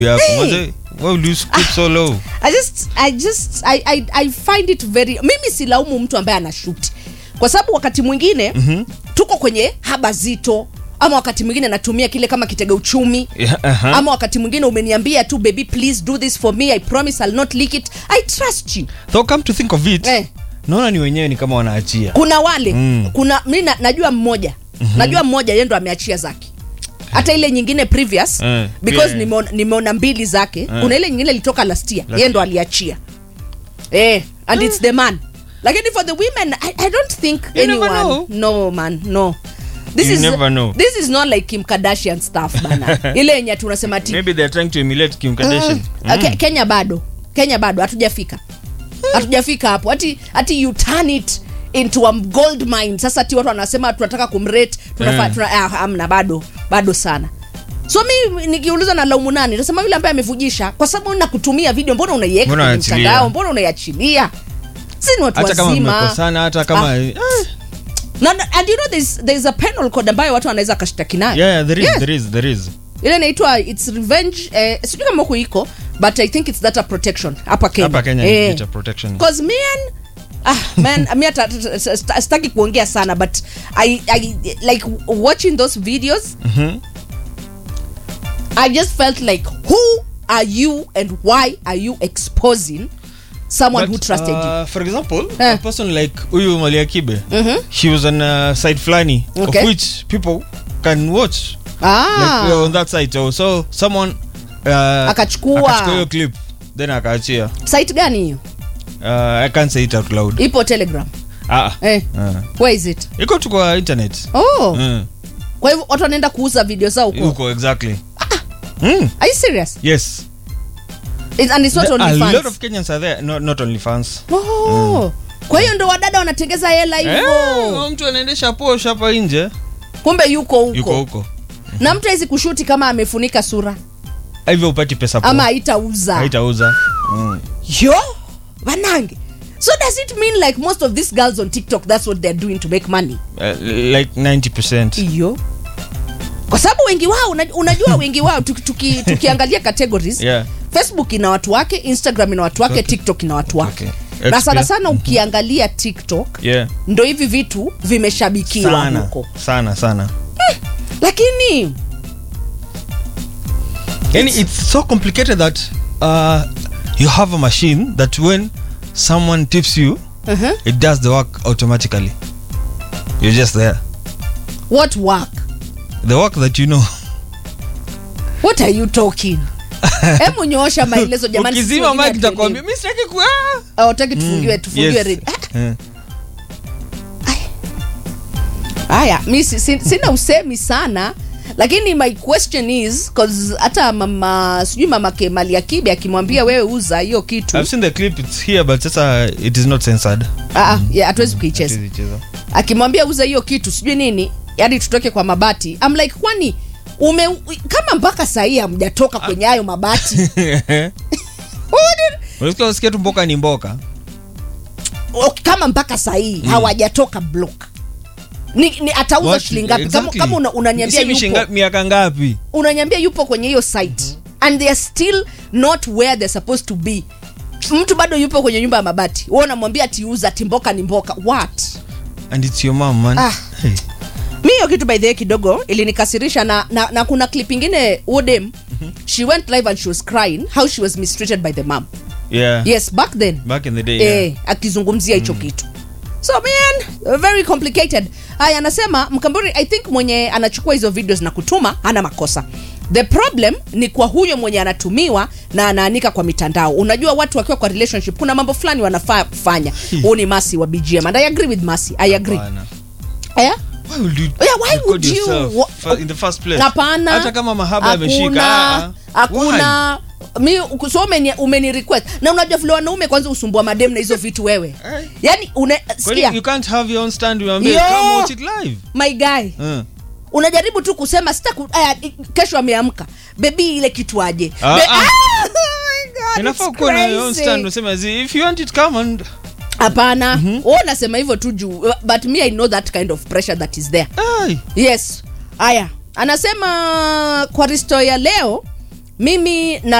yako Hey. Mwanzo, why will you scoop so low I just, I just, I, I, I find it very mimi silaumu mtu ambaye anashuti kwa sababu wakati mwingine mm-hmm. tuko kwenye haba zito ama wakati mwingine natumia kile kama kitega uchumi Yeah, uh-huh. ama wakati mwingine umeniambia tu baby please do this for me i promise i'll not leak it i trust you though come to think of it Eh. naona ni wenyewe ni kama wanaachia kuna wale Mm. kuna mi na, najua mmoja mm-hmm. najua mmoja yeye ndo ameachia zake hata ile nyingine previous Eh, because pia- nimeona, nimeona mbili zake kuna ile nyingine ilitoka last year yeye ndo aliachia eh, and it's the man lakini for the women i, I don't think You never anyone know. no man no this You is never know. this is not like kim kardashian stuff bana ile yenye tunasema ati maybe they're trying to emulate Kim Kardashian Uh, Ke- Kenya bado Kenya bado hatujafika hatujafika hapo hati, hati you turn it into a gold mine sasa ti watu wanasema tunataka kumrate tunafaa Mm. tuna, ah, amna bado bado sana so mi nikiuliza na laumu nani nasema yule ambaye amevujisha kwa sababu na kutumia video mbona unaiweka Mbona kwenye unaachilia? mtandao mbona unaiachilia si ni watu hata kama wazima mmekosana hata kama Ah. Eh, na, na, and you know there's, there's a penal code ambayo watu wanaweza kashtaki nayo yeah, yeah, there is, Yes. there is, there is. ile inaitwa its revenge eh, sijui kama huku iko but i think it's data protection hapa kenya, hapa kenya Eh. ni data protection Cause man ah man mi hata sta- sta- sitaki kuongea sana but I, I like watching those videos Mhm. I just felt like who are you and why are you exposing someone who But, trusted you uh, for example Eh. a person like huyu maliakibe Mhm. he was on a site flani Okay. of which people can watch ah like, uh, on that site oh, so someone uh, Akachukua. akachukua hiyo clip then akaachia site gani hiyo uh, i can't say it out loud ipo telegram ah, eh uh. where is it iko tu kwa internet oh mm. kwa hivyo watu wanaenda kuuza video zao huko huko exactly mm. are you serious yes It, and it's not There- only a fans lot of kenyans are there not, not only fans oh kwa hiyo ndo wadada wanatengeza hela Eh, hivyo mtu anaendesha posh hapa nje kumbe yuko huko yuko huko na mtu awezi kushuti kama amefunika sura hivyo upati pesa ama poa. haitauza haitauza mm. yo banange so does it mean like most of these girls on tiktok that's what they're doing to make money uh, like 90% iyo kwa sababu wengi wao una- unajua wengi wao tuki, tuki, tukiangalia categories Yeah. facebook ina watu wake instagram ina watu wake Okay. tiktok ina watu wake Okay. na sana XP. sana ukiangalia tiktok yeah ndo hivi vitu vimeshabikiwa sana huko sana sana lakini yani it's so complicated that uh, you have a machine that when someone tips you uh-huh. it does the work automatically you're just there what work the work that you know what are you talking hemu nyoosha maelezo jamani sisi ukizima wengine mic itakwambia hatuelewi. mimi sitaki ku ah." Ah, hutaki tufungiwe Mm, tufungiwe yes. redio. Ah, Eh. haya mi si, si, sina usemi sana lakini my question is 'cause hata mama sijui mama kemali akibe akimwambia wewe uza hiyo kitu I've seen the clip it's here but sasa it is not censored Ah, ah, yeah, hatuwezi kuicheza Hatuwezi cheza. akimwambia uza hiyo kitu sijui nini yani tutoke kwa mabati I'm like kwani ume kama mpaka sahii hamjatoka kwenye hayo mabati unasikia unasikia tu mboka ni mboka Okay, kama mpaka sahii hawajatoka block ni, ni atauza What? shilingi ngapi kama, Exactly. kama una, unaniambia Sisi yupo mishinga- miaka ngapi unaniambia yupo kwenye hiyo site and they are still not where they're supposed to be mtu bado yupo kwenye nyumba ya mabati wewe unamwambia atiuza ati mboka ni mboka what and it's your mom man Ah. hey. mi hiyo kitu by the way kidogo ilinikasirisha na, na, na kuna clip ingine udem she went live and she was crying how she was mistreated by the mom yeah. yes back then back in the day yeah. eh, akizungumzia hicho kitu so man very complicated haya anasema mkamburi i think mwenye anachukua hizo videos na kutuma hana makosa the problem ni kwa huyo mwenye anatumiwa na anaanika kwa mitandao unajua watu wakiwa kwa relationship kuna mambo fulani wanafaa kufanya huu ni masi wa bgm and i agree with masi i agree Hapana. yeah? Why would you Yeah, why record would you- yourself wa- fa- in the first place? hapana hata kama mahaba hakuna, yameshika ah, ah. hakuna mi so umeni, umeni request na unajua vile wanaume kwanza usumbua madem na hizo vitu wewe Eh. yani une, Why? Kwani sikia you can't have your own stand uambie Yo! come watch it live my guy uh. unajaribu tu kusema sita ku, aya, i- kesho ameamka bebi ile kitu aje Ah, Be- ah. Ah, my God, inafaa it's kuwa na your own crazy. stand unasema zi if you want it come and hapana mm unasema hivyo tu juu but me i know that kind of pressure that is there Ai. yes haya anasema kwa risto ya leo mimi na